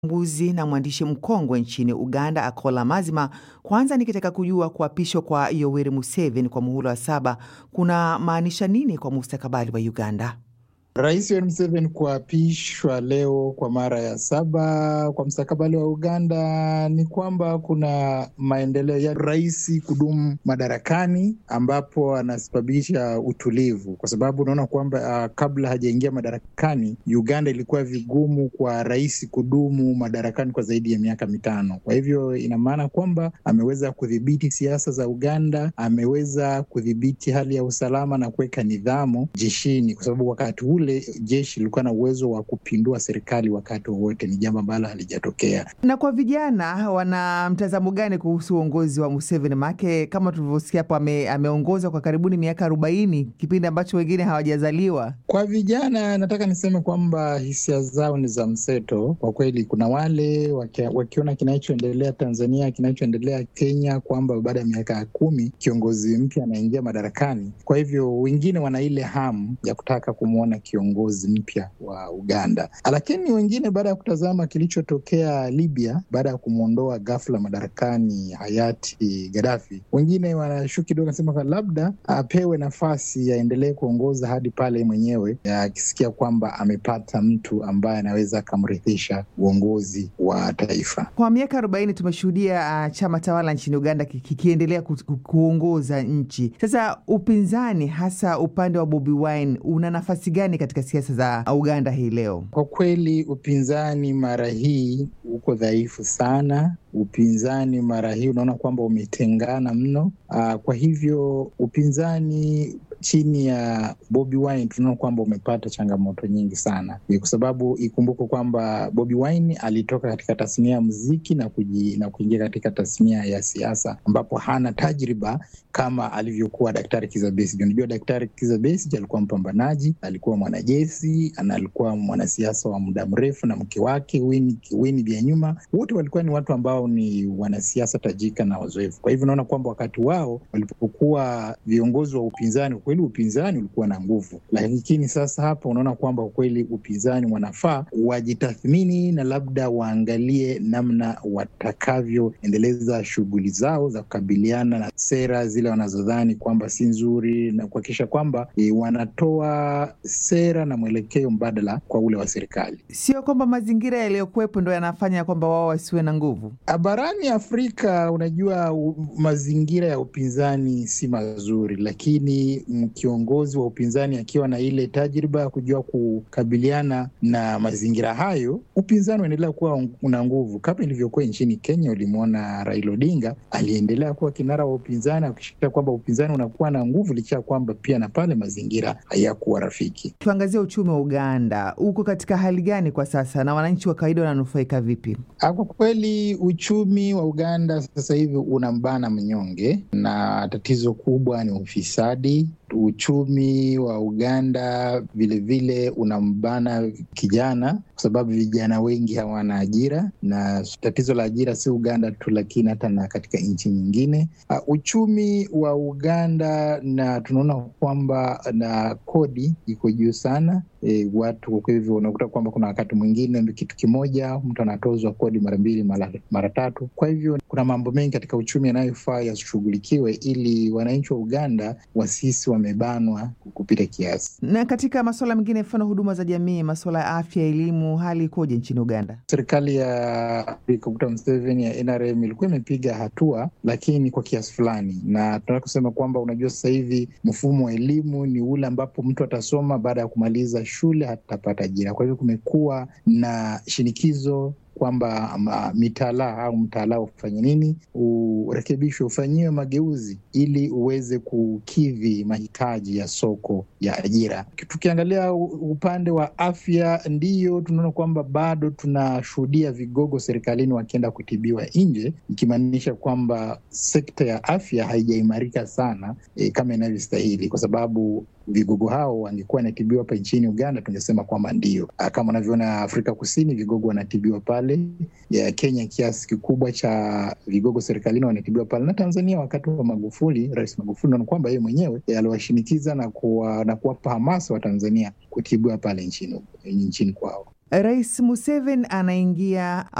mchambuzi na mwandishi mkongwe nchini Uganda, Akola Mazima. Kwanza nikitaka kujua kuapishwa kwa Yoweri Museveni kwa muhula wa saba kuna maanisha nini kwa mustakabali wa Uganda? Rais Yoweri Museveni kuapishwa leo kwa mara ya saba kwa mstakabali wa Uganda ni kwamba kuna maendeleo ya rais kudumu madarakani, ambapo anasababisha utulivu, kwa sababu unaona kwamba uh, kabla hajaingia madarakani Uganda ilikuwa vigumu kwa rais kudumu madarakani kwa zaidi ya miaka mitano. Kwa hivyo ina maana kwamba ameweza kudhibiti siasa za Uganda, ameweza kudhibiti hali ya usalama na kuweka nidhamu jeshini, kwa sababu wakati ule jeshi lilikuwa na uwezo wa kupindua serikali wakati wowote. Ni jambo ambalo halijatokea. Na kwa vijana, wana mtazamo gani kuhusu uongozi wa Museveni? Maake kama tulivyosikia hapo, ame, ameongoza kwa karibuni miaka arobaini, kipindi ambacho wengine hawajazaliwa. Kwa vijana, nataka niseme kwamba hisia zao ni za mseto kwa kweli. Kuna wale wakia, wakiona kinachoendelea Tanzania, kinachoendelea Kenya, kwamba baada ya miaka kumi kiongozi mpya anaingia madarakani. Kwa hivyo wengine wana ile hamu ya kutaka kumwona kiongozi mpya wa Uganda, lakini wengine baada ya kutazama kilichotokea Libya baada ya kumwondoa ghafla madarakani hayati Gaddafi, wengine wanashuku kidogo, nasema labda apewe nafasi aendelee kuongoza hadi pale mwenyewe akisikia kwamba amepata mtu ambaye anaweza akamrithisha uongozi wa taifa. Kwa miaka arobaini tumeshuhudia uh, chama tawala nchini Uganda kikiendelea ku, ku, kuongoza nchi. Sasa upinzani, hasa upande wa Bobi Wine, una nafasi gani katika siasa za Uganda hii leo? Kwa kweli upinzani mara hii uko dhaifu sana. Upinzani mara hii unaona kwamba umetengana mno. Aa, kwa hivyo upinzani chini ya Bobi Wine tunaona kwamba umepata changamoto nyingi sana, kwa sababu ikumbuke kwamba Bobi Wine alitoka katika tasnia ya muziki na kuji, na kuingia katika tasnia ya siasa ambapo hana tajriba kama alivyokuwa Daktari Kizza Besigye. Unajua, Daktari Kizza Besigye alikuwa mpambanaji, alikuwa mwanajeshi na alikuwa mwanasiasa wa muda mrefu, na mke wake Winnie Byanyima, wote walikuwa ni watu ambao ni wanasiasa tajika na wazoefu. Kwa hivyo unaona kwamba wakati wao walipokuwa viongozi wa upinzani kweli upinzani ulikuwa na nguvu, lakini sasa hapa unaona kwamba kweli upinzani wanafaa wajitathmini na labda waangalie namna watakavyoendeleza shughuli zao za kukabiliana na sera zile wanazodhani kwamba si nzuri na kuhakikisha kwamba e, wanatoa sera na mwelekeo mbadala kwa ule wa serikali. Sio kwamba mazingira yaliyokuwepo ndo yanafanya kwamba wao wasiwe na nguvu. Barani Afrika, unajua u, mazingira ya upinzani si mazuri, lakini kiongozi wa upinzani akiwa na ile tajriba ya kujua kukabiliana na mazingira hayo, upinzani unaendelea kuwa una nguvu, kama ilivyokuwa nchini Kenya. Ulimwona Raila Odinga aliendelea kuwa kinara wa upinzani, akishikia kwamba upinzani unakuwa na nguvu, licha ya kwamba pia na pale mazingira hayakuwa rafiki. Tuangazia uchumi wa Uganda, uko katika hali gani kwa sasa na wananchi wa kawaida wananufaika vipi? Kwa kweli uchumi wa Uganda sasa hivi unambana mnyonge, na tatizo kubwa ni ufisadi. Uchumi wa Uganda vilevile unambana kijana, kwa sababu vijana wengi hawana ajira, na tatizo la ajira si Uganda tu, lakini hata na katika nchi nyingine. Uh, uchumi wa Uganda na tunaona kwamba na kodi iko juu sana. E, watu kwa hivyo unakuta kwamba kuna wakati mwingine kitu kimoja mtu anatozwa kodi mara mbili mara, mara tatu. Kwa hivyo kuna mambo mengi katika uchumi yanayofaa yashughulikiwe ili wananchi wa Uganda wasisi wamebanwa kupita kiasi. Na katika masuala mengine, mfano huduma za jamii, masuala ya afya, elimu, hali ikoje nchini Uganda? Serikali ya Dr. Museveni ya NRM ilikuwa imepiga hatua, lakini kwa kiasi fulani, na tunataka kusema kwamba unajua, sasa hivi mfumo wa elimu ni ule ambapo mtu atasoma baada ya kumaliza shule hatapata ajira. Kwa hivyo kumekuwa na shinikizo kwamba mitaala au mtaala ufanye nini, urekebishwe, ufanyiwe mageuzi ili uweze kukidhi mahitaji ya soko ya ajira. Tukiangalia upande wa afya, ndiyo tunaona kwamba bado tunashuhudia vigogo serikalini wakienda kutibiwa nje, ikimaanisha kwamba sekta ya afya haijaimarika sana e, kama inavyostahili kwa sababu vigogo hao wangekuwa wanatibiwa hapa nchini Uganda, tungesema kwamba ndio kama unavyoona Afrika Kusini, vigogo wanatibiwa pale ya Kenya, kiasi kikubwa cha vigogo serikalini wanatibiwa pale, na Tanzania wakati wa Magufuli, Rais Magufuli naona kwamba yeye mwenyewe aliwashinikiza na kuwapa hamasa wa Tanzania kutibiwa pale nchini, nchini kwao. Rais Museveni anaingia